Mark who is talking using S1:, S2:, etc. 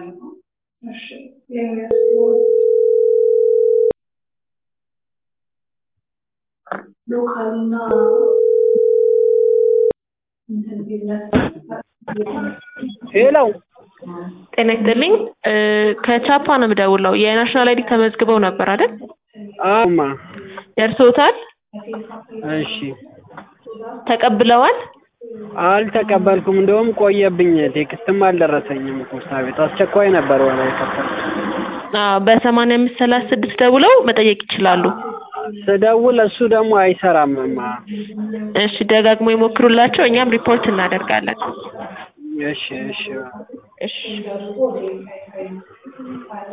S1: ሎካልና
S2: ሄሎ
S3: ጤና ይስጥልኝ እ ከቻፓ ነው የምደውለው የናሽናል አይዲ ተመዝግበው ነበር አይደል
S2: አማ
S3: ደርሶታል
S2: እሺ
S3: ተቀብለዋል
S2: አልተቀበልኩም እንደውም ቆየብኝ ቴክስትም አልደረሰኝም ፖስታ ቤት አስቸኳይ ነበር ወላ የከፈልኩት
S3: አዎ በሰማንያ አምስት ሰላሳ ስድስት ደውለው መጠየቅ ይችላሉ
S2: ስደውል እሱ ደግሞ አይሰራምማ
S3: እሺ ደጋግሞ ይሞክሩላቸው እኛም ሪፖርት እናደርጋለን
S2: እሺ እሺ
S3: እሺ